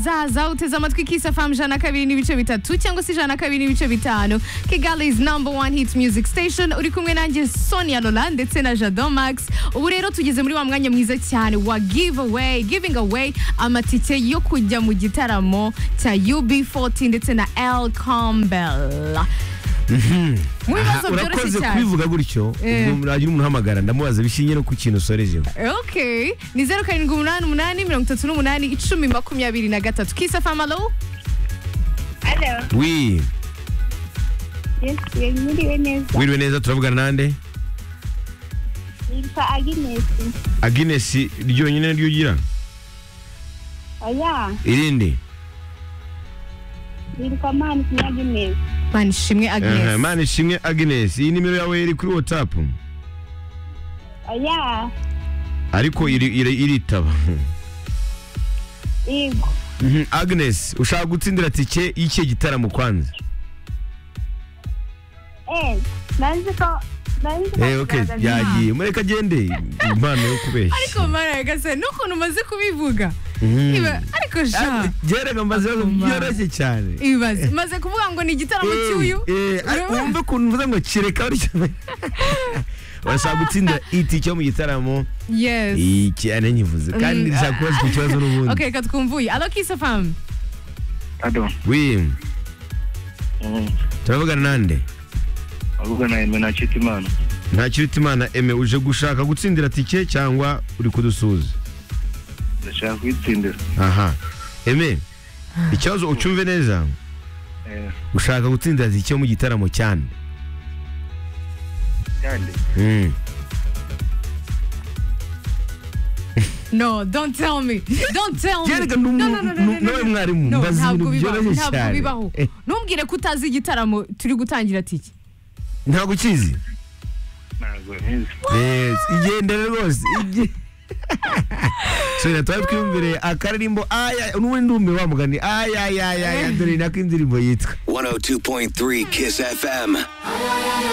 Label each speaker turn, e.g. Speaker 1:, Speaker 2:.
Speaker 1: zaza uteze amatwi kisi fm ijana na kabiri n'ibice bitatu cyangwa se ijana na kabiri n'ibice bitanu kigali's number one hit music station uri kumwe nanjye sonia lola ndetse na jado max ubu rero tugeze muri wa mwanya mwiza cyane wa give away giving away amatike yo kujya mu gitaramo cya ub40 ndetse na el campbell mu bibazo byoroshye
Speaker 2: urakoze
Speaker 1: cyane
Speaker 2: kubivuga gutyo
Speaker 1: Eh.
Speaker 2: ubwo muragira umuntu uhamagara ndamubaza bishingiye no ku kintu usorejeho
Speaker 1: okay ni zeru karindwi umunani umunani mirongo itatu n'umunani icumi makumyabiri na gatatu kisi fm alo
Speaker 3: Alo,
Speaker 2: wi
Speaker 3: yesi, mwiriwe neza.
Speaker 2: wiriwe neza turavugana nande
Speaker 3: Nitwa Agnes.
Speaker 2: agines ryonyine naryo ugira
Speaker 3: Oya,
Speaker 2: irindi
Speaker 3: nitwa Mani Kinyagines.
Speaker 1: manishimwe
Speaker 2: Aha,
Speaker 1: agnes
Speaker 2: mana ishimwe agines iyi nimero yawe iri kuri whatsapp
Speaker 3: Oya,
Speaker 2: ariko iri- iri- iritaba
Speaker 3: yego.
Speaker 2: Mhm, agnes ushaka gutsindira tike y'iki gitaramo kwanza
Speaker 3: Eh, nanzi ko nanzi ko
Speaker 2: Eh, okay
Speaker 3: kugaragaza
Speaker 2: yagiye mureka agende impano yo kubeshya
Speaker 1: ariko maragase n'ukuntu umaze kubivuga
Speaker 2: Mhm.
Speaker 1: Iba- ariko sha
Speaker 2: byeraga amaze
Speaker 1: Ako mana.
Speaker 2: byoroshye cyane
Speaker 1: ibibazo maze kuvuga ngo ni igitaramo cy'uyu
Speaker 2: Eh, eh, ar-
Speaker 1: Urabona?
Speaker 2: wumve ukuntu mvuze ngo kireka bityo urashaka gutsindira iti cyo mu gitaramo
Speaker 1: yes
Speaker 2: iki ane nyivuze kandi
Speaker 1: Mm,
Speaker 2: rishaka kubazwa ikibazo
Speaker 1: ok
Speaker 2: n'ubundi
Speaker 1: reka twumvuye alo kisi famu
Speaker 4: Ado,
Speaker 2: wi turavugana nande
Speaker 4: avugana na Emena Chitimana.
Speaker 2: ntakiruta imana eme uje gushaka gutsindira tike cyangwa uri kudusuhuza
Speaker 4: Ndashaka kwitsindira.
Speaker 2: aha eme ikibazo ucyumve neza
Speaker 4: Eh,
Speaker 2: ushaka gutsindira tike yo mu gitaramo cyane
Speaker 4: kandi
Speaker 2: Mm.
Speaker 1: no don't tell me don't tell me
Speaker 2: Byeraga ni umu-
Speaker 1: No, no, no, no, no,
Speaker 2: ni-
Speaker 1: no,
Speaker 2: nawe
Speaker 1: no.
Speaker 2: mwarimu,
Speaker 1: No,
Speaker 2: mbaza
Speaker 1: ntabwo
Speaker 2: ibintu
Speaker 1: bibaho
Speaker 2: byoroshye
Speaker 1: ntabwo
Speaker 2: cyane.
Speaker 1: bibaho
Speaker 2: Eh.
Speaker 1: ntumbwire ko utazi igitaramo turi gutangira tiki
Speaker 2: ntabwo ukizi
Speaker 4: ntabwo nkizi.
Speaker 2: Yes, igendere rwose ige- so natwaye twiyumvire akaririmbo aya n'ubundi ndumiwe wa mugani ayayayaya dore ni nako indirimbo yitwa
Speaker 5: 102.3 Kiss FM.